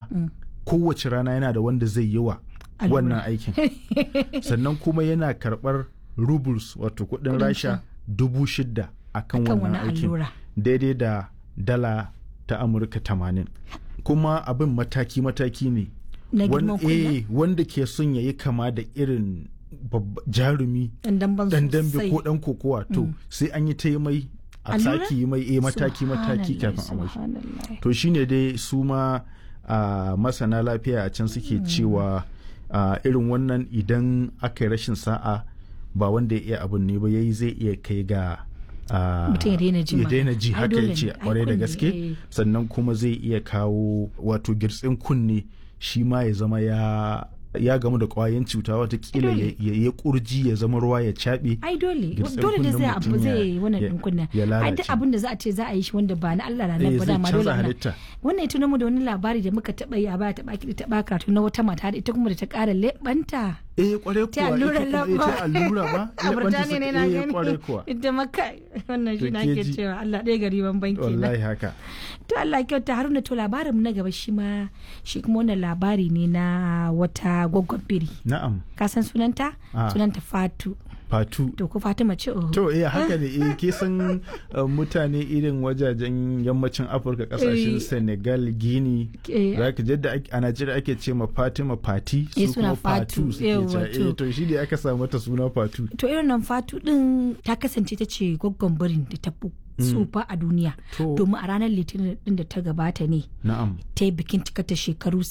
kowace rana yana da wanda zai yi wa wannan aikin sannan kuma yana karɓar rubles wato kuɗin rasha dubu shida a kan wannan aikin daidai da dala ta amurka tamanin kuma abin mataki-mataki ne wanda ke son ya yi kama da irin jarumi dan dambe ko dan kokowa to sai an yi ta yi mai a saki yi mai mataki mataki kafin a mashi to shine dai su ma masana lafiya a can suke cewa irin wannan idan aka yi rashin sa'a ba wanda ya iya abin ne ba yayi zai iya kai ga mutum ya daina ji haka ya ce kwarai da gaske sannan kuma zai iya kawo wato girtsin kunne shi ma ya zama ya ya gamu da kwayan cuta watakila ya kurji ya zama ruwa ya caɓe. ai dole dole da zai abu zai wannan din kunna ai duk abin da za a ce za a yi shi wanda ba na Allah ranar ba dama dole na wannan ita mu da wani labari da muka taba yi a baya taba kidi taba karatu na wata mata da ita kuma da ta kara lebanta eh kware kuwa ta allura ta allura ba a Burtaniya ne na gani kware kuwa ita maka wannan shi na ke cewa Allah ɗaya gari ban banki na wallahi haka to Allah kyauta Haruna to labarin mu na gaba shi ma shi kuma wannan labari ne na wata gwaggon biri na'am ka san sunanta sunanta Fatu fatu to ko fatima ce oh to eh haka ne eh ke san mutane irin wajajen yammacin afirka kasashen senegal guinea zaka jadda a najeriya ake ce ma fatima fati su kuma fatu suke eh to shi ne aka samu ta suna fatu to irin nan fatu din ta kasance ta ce gwaggon birin da ta tsufa a duniya domin a ranar litinin din da ta gabata ne ta yi bikin cikata shekaru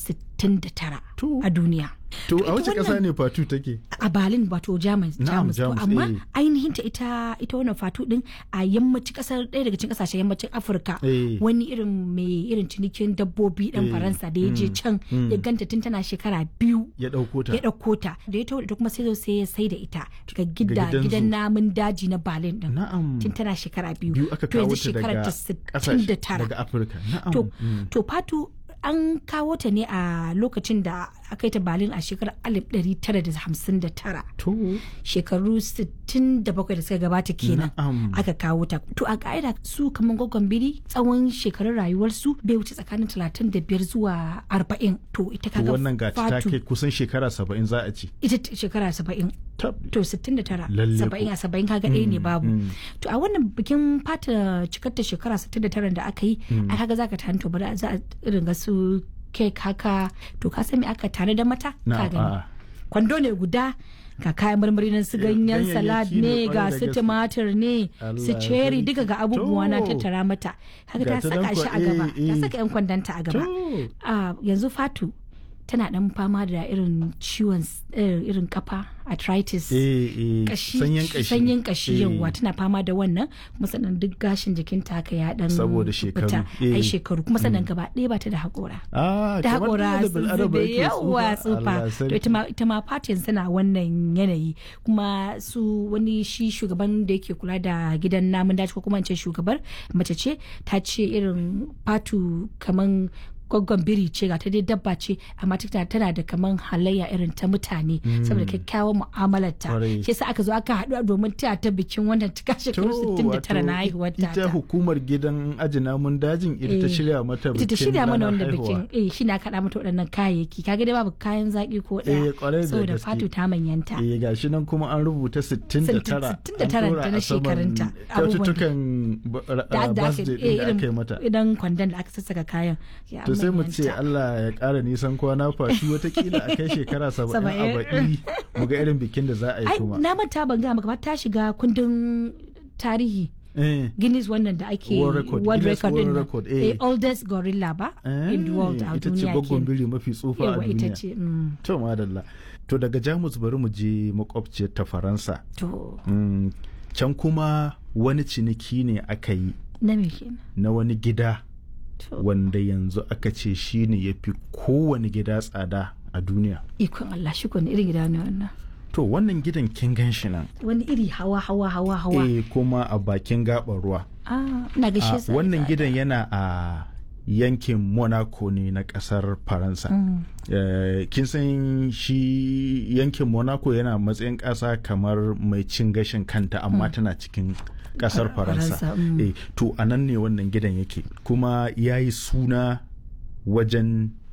69 a duniya To a wace ƙasa ne Fatu take? A Berlin wato Jamus. Jamus to amma ainihin ta ita ita wannan Fatu din a yammacin ƙasar ɗaya daga cikin ƙasashen yammacin Afirka wani irin mai irin cinikin dabbobi ɗan Faransa da ya je can ya ganta tun tana shekara biyu. Ya ɗauko ta. Ya ɗauko ta. Da ya taho da kuma sai zo sai ya sai da ita daga gida gidan namun daji na Berlin din. Na'am. Tun tana shekara biyu. Biyu aka kawo ta daga ƙasashe daga Afirka. Na'am. To to Fatu an kawo ta ne a lokacin da aka yi ta balin a shekarar 1959 shekaru 67 da suka gabata kenan aka kawo ta to a ka'ida su kamar gwaggon biri tsawon shekarun rayuwarsu bai wuce tsakanin 35 zuwa 40 to ita kaga wannan ga ta kai kusan shekara 70 za a ci ita shekara 70 to 69 70 a 70 kaga ɗaya ne babu to a wannan bikin fata cikar ta shekara 69 da aka yi a kaga zaka tanto bari za a irin ga su kek haka to ka san me aka tare da mata ka gani kwando ne guda ga kayan marmari nan su ganyen salad ne ga su tumatir ne su cherry duka ga abubuwa na tattara mata haka ta saka shi a gaba ta saka yan kwandanta a gaba yanzu fatu tana dan fama da irin ciwon irin kafa arthritis sanyin kashi yawa tana fama da wannan kuma sannan duk gashin jikinta haka ya dan saboda shekaru ai shekaru kuma sannan gaba ɗaya ba ta da haƙora da haƙora zube yawa tsufa to ita ma fatin suna wannan yanayi kuma su wani shi shugaban da yake kula da gidan namun daji ko kuma ce shugabar mace ce ta ce irin fatu kaman gwaggon biri ce ga ta dai dabba ce amma tana da kaman halayya irin ta mutane saboda kyakkyawan mu'amalar ta shi yasa aka zo aka haɗu domin ta ta bikin wannan ta shekaru 69 na haihuwar ta ita hukumar gidan aji namun dajin ita ta shirya mata bikin ita ta shirya mana wanda bikin eh shi na kaɗa mata waɗannan kayayyaki kaga dai babu kayan zaki ko ɗaya saboda fatu ta manyanta eh gashi nan kuma an rubuta 69 69 ta na shekarunta kyaututtukan birthday da aka yi mata idan kwandon da aka sassaka kayan to sai mu ce Allah ya ƙara nisan kwana fashi watakila a kai shekara saba'in a baɗi mu ga irin bikin da za a yi kuma. Na manta ban ga maka ta shiga kundin tarihi. Guinness wannan da ake World Record, World Guinness Record World din Record, nan. eh. Eh, oldest gorilla ba in the world a ita ce duniya gwaggon kenan. biri mafi tsufa a Yawa ita duniya. ce. mm. To madalla. To daga Jamus bari mu je makwabciyar ta Faransa. To Mm, Can kuma wani ciniki ne aka yi na me kenan? na wani gida To wanda yanzu aka ce shi ne ya fi kowane gida tsada a duniya. ikon Allah shi ko ne irin gida ne wannan. To wannan gidan kin gan shi nan. Wani iri hawa hawa hawa hawa. Eh kuma a bakin gaɓar ruwa. Ah, ina ga shi A yasa wannan tsada. gidan yana a yankin Monaco ne na kasar Faransa. Mm. Eh, kin san shi yankin Monaco yana matsayin ƙasa kamar mai cin gashin kanta amma tana cikin ƙasar Far- Faransa. Faransa, mm. Eh, to a nan ne wannan gidan yake kuma ya yi suna wajen